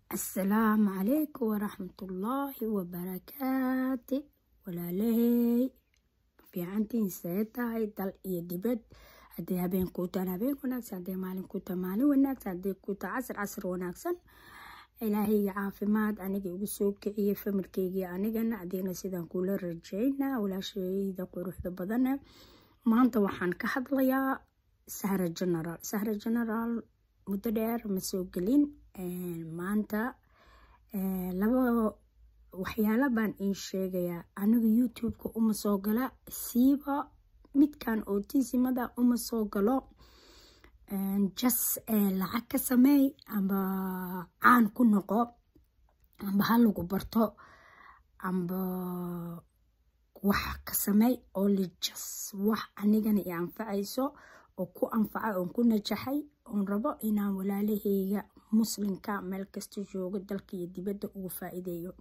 asalaamu calaykum waraxmatullaahi wabarakaati walaalahey fiicantiin see tahay dal iyo dibad haddii habeen kuu tahan habeen wanaagsan haddii maalin kuu tahan maalin wanaagsan haddii kuu taha casr casr wanaagsan ilaahayga caafimaad aniga igu soo kiciyey familkeygii anigana adigna sidaan kula rajeynaa walaashayda quruxda badane maanta waxaan ka hadlayaa sahra general sahra general muddo dheer ma soo gelin maanta laba waxyaala baan ii sheegayaa aniga youtube-ka uma soo gala siiba midkan otisimada uma soo galo jas lacag ka sameey amba caan ku noqo amba ha lagu barto amba wax ka sameey oo lijas wax anigana i anfacayso oo ku anfaca oon ku najaxay oon rabo inaan walaalaheyga muslimka meel kasta joogo dalka iyo dibadda ugu faa-iideeyo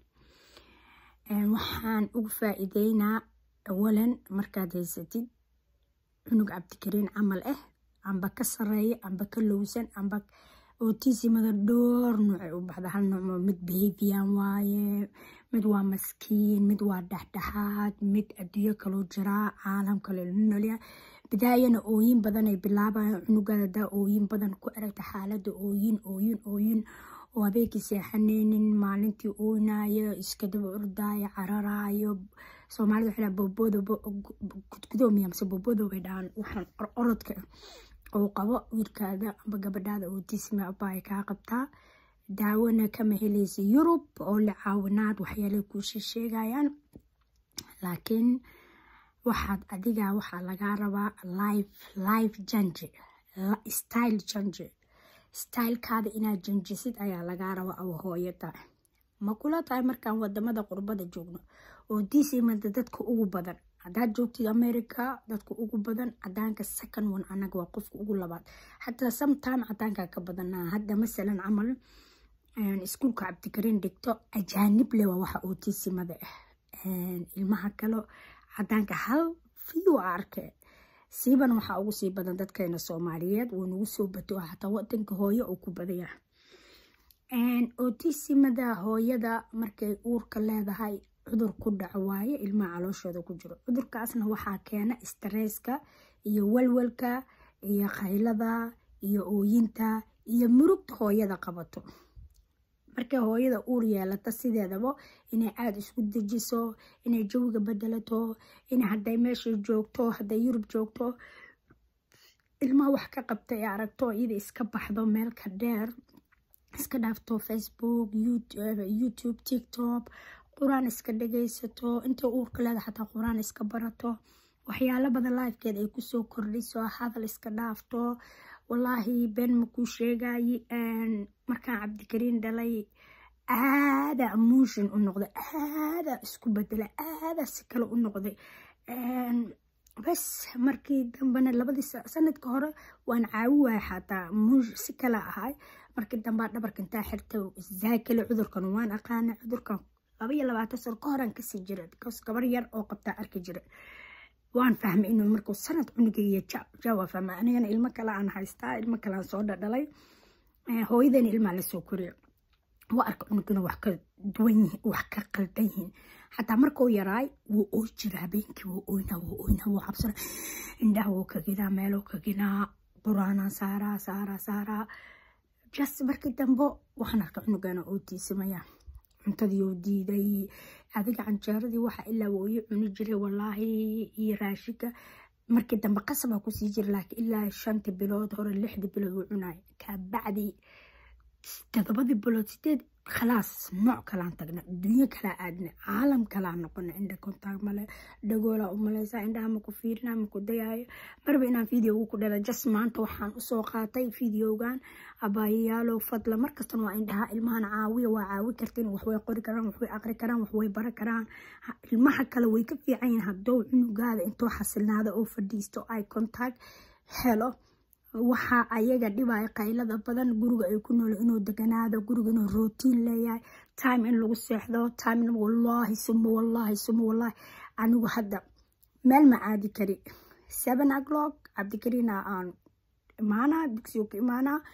waxaan ugu faa-iideynaa awalan markaad haysatid cunug cabdikariin camal ah amba ka sareeya amba ka lowsan amba otisimada dhowr nuucay u baxda hal nuuc mid behavian waaye mid waa maskiin mid waa dhexdhexaad mid adduunyo kaloo jiraa caalam kale nolya bidaayana ooyin badan ay bilaabayan cunugaada daa ooyin badan ku aragta xaalada ooyin ooyin ooyin oo habeenkii seexaneynin maalintii ooynaayo iska daba ordaayo cararaayo soomaalida waxay boobooda gudgudoomiya mase boobooda way dhahaan waxaan orodka oo qabo wiilkaada amba gabadhaada ootisma abay kaa qabtaa daawona kama helaysa yurub oo la caawinaad waxyaalay kuusha sheegayaan laakiin waxaad adiga waxaa lagaa rabaa life life janji style janji stylekaada inaad janjisid ayaa lagaa rabaa aw hooyada ma kula tahay markaan wadamada qurbada joogno oo disimada dadka ugu badan hadaad joogtid america dadka ugu badan cadaanka second one anaga waa qofka ugu labaad xataa sometime cadaanka ka badanaa hadda masalan camal iskuulka cabdikariin dhigto ajaanib le waa waxa otisimada ah ilmaha kale cadaanka hal fiyu arke siiban waxaa ugu sii badan dadkeena soomaaliyeed wuu nagu soo bato xataa wadanka hooyo uu ku badaya otisimada hooyada markay uurka leedahay cudur ku dhaco waaye ilmaha calooshooda ku jiro cudurkaasna waxaa keena stresska iyo walwalka iyo qaylada iyo ooyinta iyo murugta hooyada qabato markay hooyada uur yeelata sideedaba inay aada isku dejiso inay jawiga bedelato in haday meesha joogto haday yurub joogto ilmaha wax ka qabta ee aragto iyada iska baxdo meelka dheer iska dhaafto facebook youtube tiktok qur-aan iska dhagaysato intay uurka leeda xataa qur-aan iska barato waxyaalo badan lifekeed ay kusoo kordhiso hadal iska dhaafto walaahi been makuu sheegaye markaan cabdikariin dhalay aada emotion u noqday aada isku bedela aada si kale u noqday bas markii dambena labadii sanadka hore waan caawi waaya xataa si kale ahay markii dambea dhabarka intaa xirta zaakale cudurkan waan aqaana cudurkan laba iyo labaatan sano ka horan kasii jira bcause gabar yar oo qabtaa arki jira waan fahmay inuu markuu sanad cunugaiyo jawa fahma anigana ilmo kale aan haystaa ilmo kale aan soo dhadhalay hooyadana ilmaa lasoo koriyo waa arka cunugina wax ka duwan yihiin wax ka qaldan yihiin xataa markuu yaraay wuu ooy jira habeenkii wuu ooynaa wuu ooynaa wuu cabsana indhaha wuu kaginaa meeluu kaginaa quraanaa saaraa saaraa saaraa just markii dambe waxaan arka cunugana oo tiisamaya cuntadii oo diiday adiga canjeeradii waxa ilaa wooyo cuni jiray walaahi iyo raashinka markii dambe qasabaa kusii jira laakiin ilaa shantii bilood hore lixdii bilood uu cunaay kabacdi todobadii bilood sideed khalaas nooc kalaan tagna dunyo kalaa aadna caalam kalaa noqona indha kontaag male dhagoolaa umaleysaa indhaha maku fiirina maku dayaayo marba inaan videogu ku dhada jas maanta waxaan usoo qaatay videogan abaayayaalo fadla markastan waa indhaha ilmahan caawiya waa caawi kartiin waxway qori karaan waxway aqri karaan waxway bara karaan ilmaha kale way ka fiican yihin haddou cunugaada intoo xasilnaada oo fadhiisto ay contact helo waxaa ayaga dhibaya qaylada badan guriga ay ku nool inuu deganaado guriga inuu rootiin leeyahay time in lagu seexdo time in wallaahi suma wallaahi suma wallaahi anigu hadda meel ma aadi kari seven o'clock cabdikariina aan imaanaa dugsiga ku imaanaa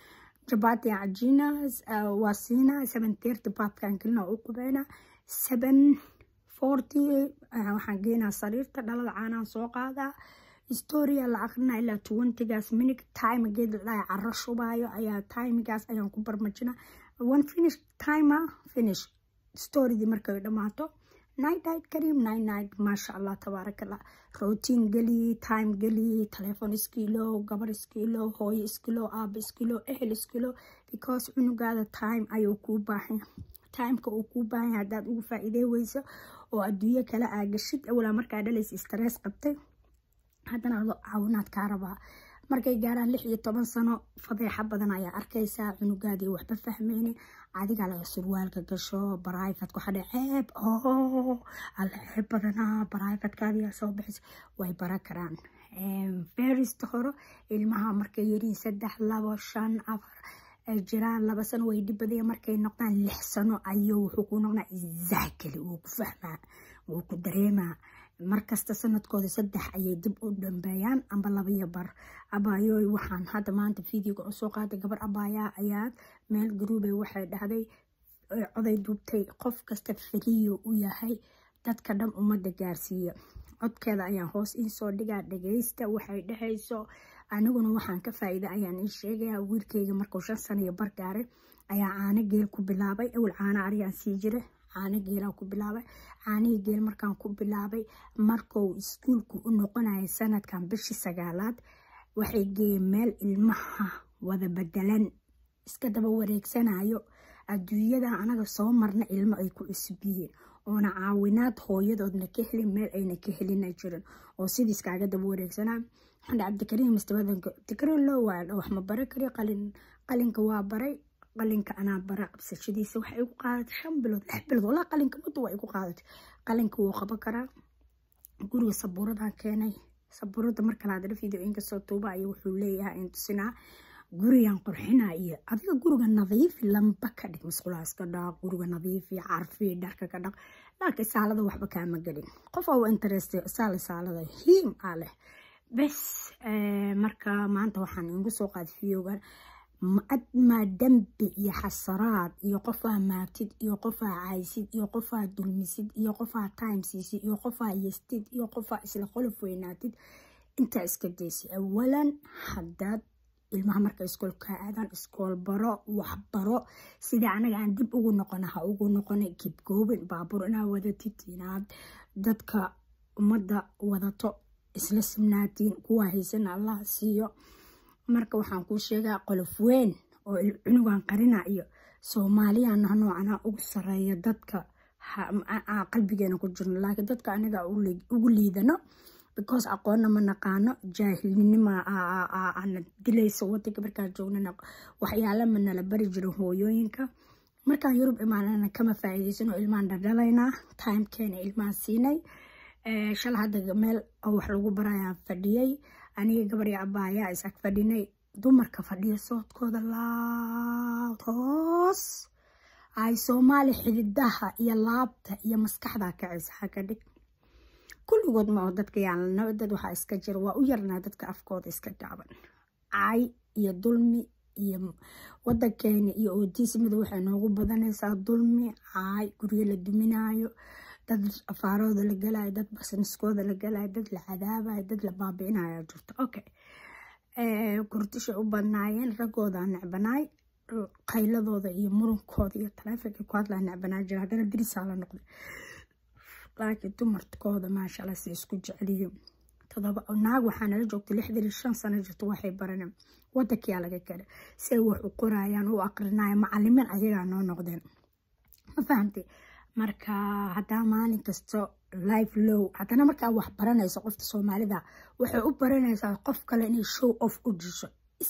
jabaati cajiina waa siinaa seven thirty baadkaan gelina u qubeynaa seven forty waxaan geenaa sariirta dhalada caanaan soo qaadaa storia la aqrinaa ilaa twentygaas minute timegeed ladhahay caro shubaayo ayaa timagaas ayaan ku barmajina one finish timer finish storydii markay dhammaato night night kareem night night maasha allah tabaarakallah routine geli time geli telephone iskilo gabar iskilo hooyo iskilo aaba iskilo ehel iskilo because cunugaada time ayuu kuu baahan timeka uu kuu baahan yahay haddaad ugu faa'iidey weyso oo adduunyo kale aa gashid awalaa markaa dhalaysa stress qabtay haddana ado caawinaad kaa rabaa markay gaaraan lix iyo toban sano fadeexa badan ayaa arkaysaa cunugaadii waxba fahmeyne adiga laga surwaalka gasho barayfadku hadhe ceeb oo alla ceeb badanaa barayfadkaadiyaa soo bixisa way bara karaan ferista hore ilmaha markay yariin saddex labo shan afar ay jiraan laba sano way dhibadaya markay noqdaan lix sano ayuu wuxuu ku noqdaa zaakali wuu ku fahmaa wuu ku dareemaa markasta sanadkooda saddex ayay dib u dhambeeyaan amba labaiyo bar abaayooy waxaan hadda maanta videoga usoo qaaday gabar abaayaa ayaad meel garuubey waxay dhahday coday duubtay qof kasta fariyo u yahay dadka dhan ummadda gaarsiiya codkeeda ayaan hoos iisoo dhigaa dhageysta waxay dhahayso aniguna waxaan ka faa-iida ayaan ii sheegayaa wiilkayga markuu shan sano iyo bar gaaray ayaa caano geel ku bilaabay awal caano ariyaan sii jira caano geelaan ku bilaabay caanihii geel markaan ku bilaabay markuu iskuulku u noqonayay sanadkan bishii sagaalaad waxay geeyeen meel ilmaha wada bedelan iska daba wareegsanayo adduunyada anaga soo marna ilmo ay ku cusubiyeen oona caawinaad hooyadoodna ka helin meel ayna ka helina jirin oo sidiis kaaga daba wareegsanaa xandhe cabdikariim mustabadanka cabdikariim loo waa wax ma bara kari qalin qalinka waa baray qalinka anaa bara qabsashadiisa waxay igu qaadatay shan bilood lix bilood walaa qalinka muddo waa igu qaadatay qalinka wuu qaban karaa guriga sabuuradan keenay sabuurada markale hadana video inkastoo tuuba ayo wuxuu leeyahay in tusinaa gurigan qurxina iyo adiga guriga nadiifi lamba ka dhig masqulaas ka dhaq guriga nadiifi carfi dharka ka dhaq laakiin saalada waxba kaama gelin qof oo interest saala saalada hiim aa leh bes marka maanta waxaan igu soo qaaday videogan maa dembi iyo xasaraad iyo qofaa maagtid iyo qofaa caysid iyo qofaa dulmisid iyo qofaa time siisid iyo qofaa yestid iyo qofaa isla qolof weynaatid intaa iska daysid awalan haddaad ilmaha marka iskoolka aadaan iskool baro waxbaro sida anaga aan dib ugu noqona ha ugu noqona kibgoobin baabuur inaad wadatid inaad dadka ummadda wadato isla simnaatiin kuwa haysana allah siiyo marka waxaan kuu sheegaa qolof weyn oo cunugan qarina iyo soomaaliyana noocana ugu sareeya dadka qalbigeena ku jirno laakiin dadka aniga ugu liidano because aqoonna ma naqaano jaahilnima ana dilayso wadanka markaan joognana waxyaala ma nala bari jirin hooyooyinka markaan yurub imaanana kama faa'iidaysano ilmaan dhardhalaynaa timekeena ilmaan siinay shala hadda meel wax lagu barayaan fadhiyay aniga gabarya abaayaa is ag fadhinay dumarka fadhiya soodkooda laad hoos ay soomaali xididaha iyo laabta iyo maskaxda kacaysa haka dhig kulligood ma oo dadka yaalnaba dad waxaa iska jira waa u yarnaa dadka afkooda iska gaaban cay iyo dulmi iyo wadankeena iyo oodiismada waxay noogu badanaysaa dulmi caay guryo la duminaayo dad afaarooda la galayo dad basniskooda la galayo dad la cadaabayo dad la baabi'inayo jirto okay kurdishay u badnaayeen raggooda necbanaay qayladooda iyo murunkooda iyo taleefonka ku hadlaa necbanaa jira haddana dirisaa la noqday laakiin dumarkooda maashaalla si isku jeceliyo todoba naag waxaa nala joogtay lixdan iyo shan sano jirto waxay baraneen wadankiyaa laga kale say wax u qorayaan u aqrinaya macalimiin ayagaa noo noqdeen ma fahamtay marka haddaa maalin kasto life low haddana markaa wax baranayso qofta soomaalida waxay u baranaysaa qof kale inay show off u disho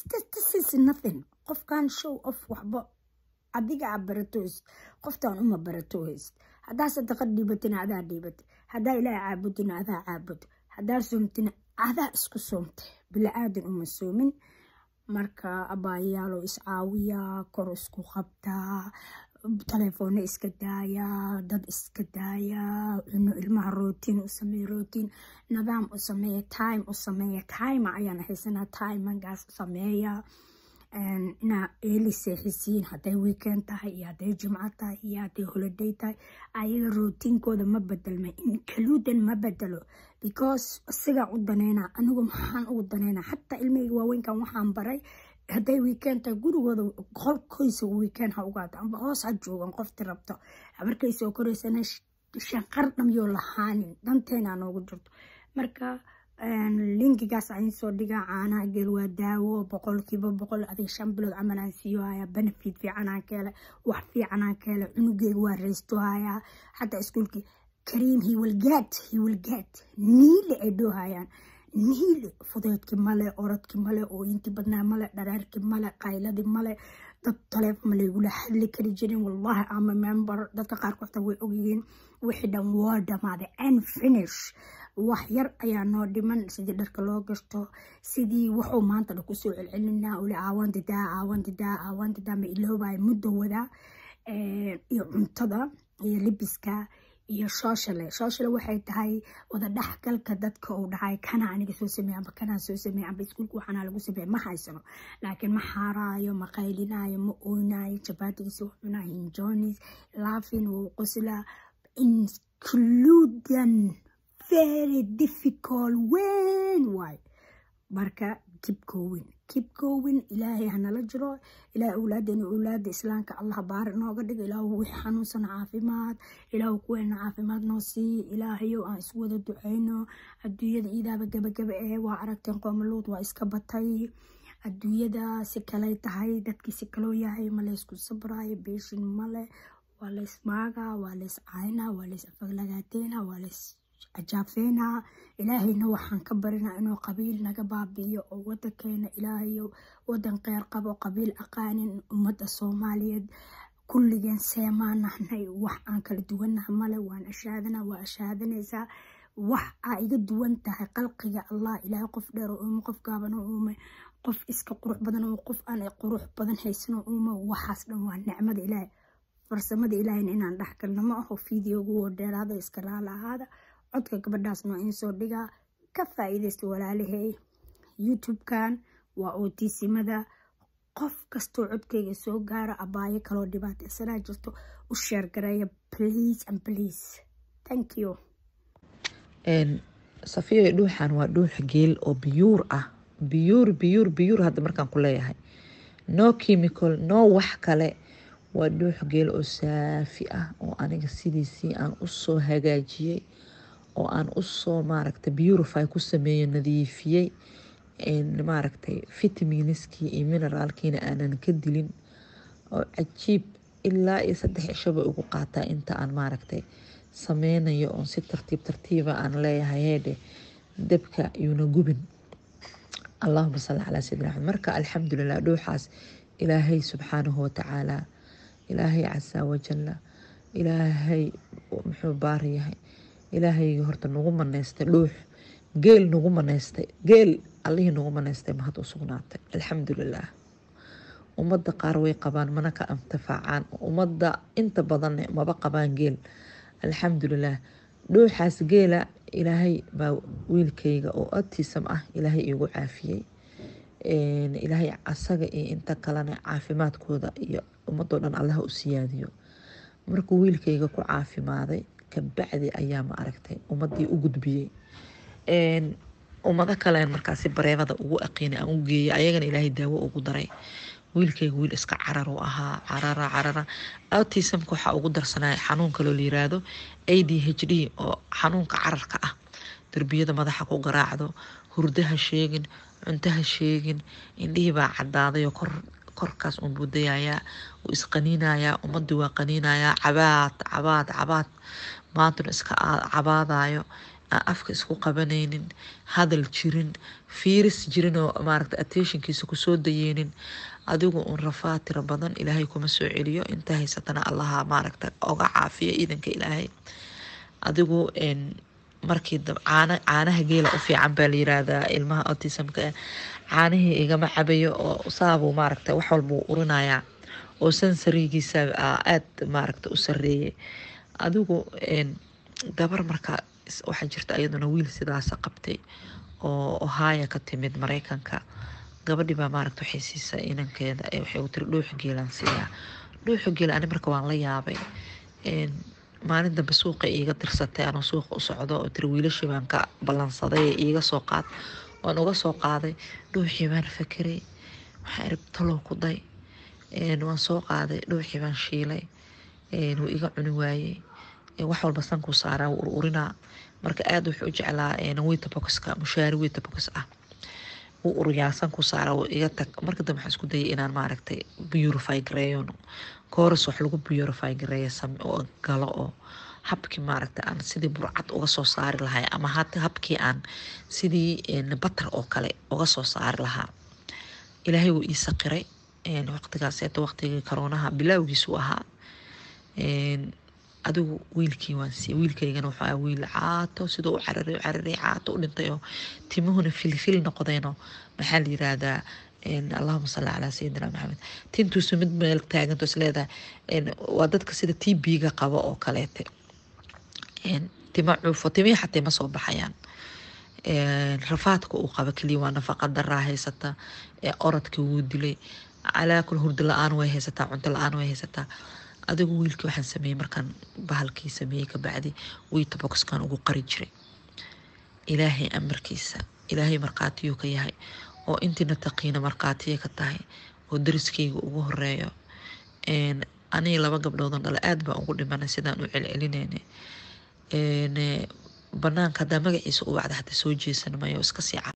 nothing qofkan show off waxba adiga a baratoys qoftan uma baratoys haddaa sadaqa dhiibatina adaa dhiibata haddaa ilaaha caabudina adaa caabud haddaa soomtina adaa isku soomtay bila-aadan uma soomin marka abaayaalo iscaawiyaa kor isku qabtaa telefoona iska daayaa dad iska daayaa cuno ilmaha rootiin u sameeya rootiin nidaam u sameeya time u sameeya time ayaan haysanaa timangaas u sameeya inaa eeli seexisiin hadday weekend tahay iyo hadday jimco tahay iyo hadday holiday tahay ayaga rootiinkooda ma bedelma includan ma bedelo because isagaa u daneyna anigu maxaan ugu daneyna xataa ilmahayga waaweynkan waxaan baray hadday weekend tahay gurigooda qolkoysa weekend ha ugaata amba hoos ha joogan qofti rabto markay soo koreysana shanqar dhamyoo lahaanin danteena noogu jirto marka linkigaas aan soo dhigaa caanaha geel waa daawo boqolkiiba boqol adig shan bilood camal aan siiyo hayaa benefit fiicanaan ka hele wax fiicanaan ka hele cunugeyga waa reysto hayaa xataa iskuulkii kariim hiwalgaad hiwalgaad niile ay dhoohayaan niile fudeedki male orodki male ooyinti badnaa male dhareerki male qayladii male dad taleefon malaygula hadli kari jirin wallahi ama member dadka qaarkood xataa way ogyihiin wixii dhan waa dhamaaday and finish wax yar ayaa noo dhiman sidii dharka loo gashto sidii wuxuu maanta dha kusoo celcelinaa uli aawandidaa aawandidaa aawandidaa ma iloobaya muddo wadaa iyo cuntada iyo libiska iyo shooshale shooshale waxay tahay wada dhexgalka dadka uu dhahay kana aniga soo sameey amba kanaa soo sameey amba iskuulka waxaana lagu sameey ma haysano laakiin ma xaaraayo ma qaylinaayo ma oynayo jabaatigiisa wuu cunaa hinjonis laafin wuu qoslaa includan very difficult weyn waay marka keep going keep going ilaahay hanala jiro ilaahay awlaadeena awlaada islaamka allah baari nooga dhigo ilaahu wixii xanuunsan caafimaad ilaahu kuweena caafimaad noo sii ilaahayow aan isku wada duceyno adduunyada iidaaba gabagaba ee waa aragteen qoomaluud waa iska batay adduunyada si kaley tahay dadkii si kaloo yahay ma laysku sabraayo beeshin male waa lays maagaa waa lays caynaa waa lays afaglagaateena waa lays ajaafeena ilaahayna waxaan ka barinaa inuu qabiil naga baabi'iyo oo wadankeena ilaahayo wadan qeyr qabo qabiil aqaanin ummadda soomaaliyeed kulligeen seemaan nahnay wax aan kala duwannaha male waan ashaadana waa ashaadanaysaa wax aa iga duwan tahay qalqiga allah ilaahay qof dheer oo uume qof gaaban oo uume qof iska qurux badan oo qof aan qurux badan haysan oo uume waxaas dhan waa nicmada ilaahay farsamada ilaahayna inaan dhex galno ma aho fideogu oo dheeraada iska raala ahaada codka gabadhaasna in soo dhigaa ka faa-iidaysta walaalahey youtube-kan waa ootiisimada qof kastoo codkeyga soo gaara abaayo kaloo dhibaataysanaa jirto u sheergareeya please and please thank you safiyo dhuuxan waa dhuux geel oo biyuur ah biyuur biyuur biyuur hadda markaan ku leeyahay no chemical no wax kale waa dhuux geel oo saafi ah oo aniga sidiisii aan usoo hagaajiyey oo aan usoo maaragta beautify ku sameeyo nadiifiyey maaragtay fitaminskii iyo mineraalkiina aanan ka dilin oo cajiib ilaa iyo saddex cishoba ugu qaataa inta aan maaragtay sameynayo oon si tartiib tartiiba aan leeyahay heedhe dabka yuuna gubin allahuma salli calaa sayidina axmed marka alxamdulilah dhuuxaas ilaahay subxaanahu watacaala ilaahay casaa wajalla ilaahay muxuu baari yahay ilaahayga horta nagu maneystay dhuux geel nagu maneystay geel allihii nagu maneystay mahad u sugnaatay alxamdulilah ummadda qaar way qabaan mana ka intifaacaan ummadda inta badanne maba qabaan geel alxamdulilah dhuuxaas geela ilaahay baa wiilkayga oo autism ah ilaahay iigu caafiyey ilaahay asaga iyo inta kalena caafimaadkooda iyo ummadoo dhan allaha u siyaadiyo markuu wiilkayga ku caafimaaday kabacdi ayaa ma aragtay ummadii u gudbiyey ummado kalen markaasi bareebada ugu aqiinay aan u geeyay ayagana ilaahay daawo ugu daray wiilkayga wiil iska carar u ahaa carara carara autismka waxaa ugu darsanaya xanuun kaloo la yiraahdo a d h d oo xanuunka cararka ah derbiyada madaxa ku garaacdo hurdaha sheegin cuntaha sheegin indhihii baa cadaaday oo kor korkaas uun buu dayayaa wuu isqaniinayaa ummadii waa qaniinayaa cabaad cabaad cabaad maantuna iska cabaadayo aan afka isku qabanaynin hadal jirin fiiris jirin oo maaragta attentionkiisa kusoo dayeynin adigu uun rafaa tiro badan ilaahay kuma soo celiyo inta haysatana allaha maaragta oga caafiya iidanka ilaahay adigu markii caana caanaha geela u fiican baa la yiraahdaa ilmaha autismka caanihii igama cabayo oo saabuu maaragta wax walbuu urinayaa oo sansarigiisa aada maaragta u sareeyay adigu gabar marka waxaa jirta iyaduna wiil sidaasa qabtay oo ohaya ka timid mareykanka gabadhii baa maaragta waxay siisay inankeeda ee waxay u tiri dhuuxa geelaan siiyaa dhuuxa geel ani marka waan la yaabay maalin dambe suuqa iiga dirsatay anoo suuqa u socdo oo tiri wiilashii baan ka ballansaday ee iiga soo qaad waan uga soo qaaday dhuuxii baan fakeray waxaan iri talow ku day waan soo qaaday dhuuxii baan shiilay wuu iga cuni waayey wax walba sankuu saaraa wuu ururinaa marka aada wuxuu u jeclaa wita boxka mushaari wita box ah wuu uriyaa sankuu saaraa wuu iga tag marka dambe waxaan isku dayay inaan maaragtay purify gareeyo kooras wax lagu purify gareeyo oo galo oo habkii maaragta aan sidii burcad uga soo saari lahay ama habkii aan sidii batar oo kale uga soo saari lahaa ilaahay wuu ii saqiray waqtigaaseeta waqtigii karoonaha bilaawgiisu ahaa adigu wiilkii waan siiyey wiilkaygana wuxuu ahaa wiil caato siduu u cararay u cararay caato u dhintay oo timuhuna filfil noqdeenoo maxaa la yiraahdaa allahuma salli calaa sayidina maxamed tintuusu mid meel taaganto is leedahay waa dadka sida t b-ga qabo oo kaleete tima cuufo timihii xatay ma soo baxayaan rafaadka uu qaba keliya waa nafaqa daraa haysata orodka wuu dilay calaa kul hurdo la-aan way haysataa cunto la-aan way haysataa adigu wiilkii waxaan sameeyey markaan bahalkii sameeyey kabacdi wiita boxkan ugu qari jiray ilaahay amarkiisa ilaahay markhaatiyuu ka yahay oo intiina taqiina markhaatiya ka tahay oo dariskayga ugu horeeyo aniga laba gabdhoodan dhale aad baan ugu dhimanay sidaan u celcelinayna banaanka haddaa magaciisa u wacda hata soo jeesan mayo iska sii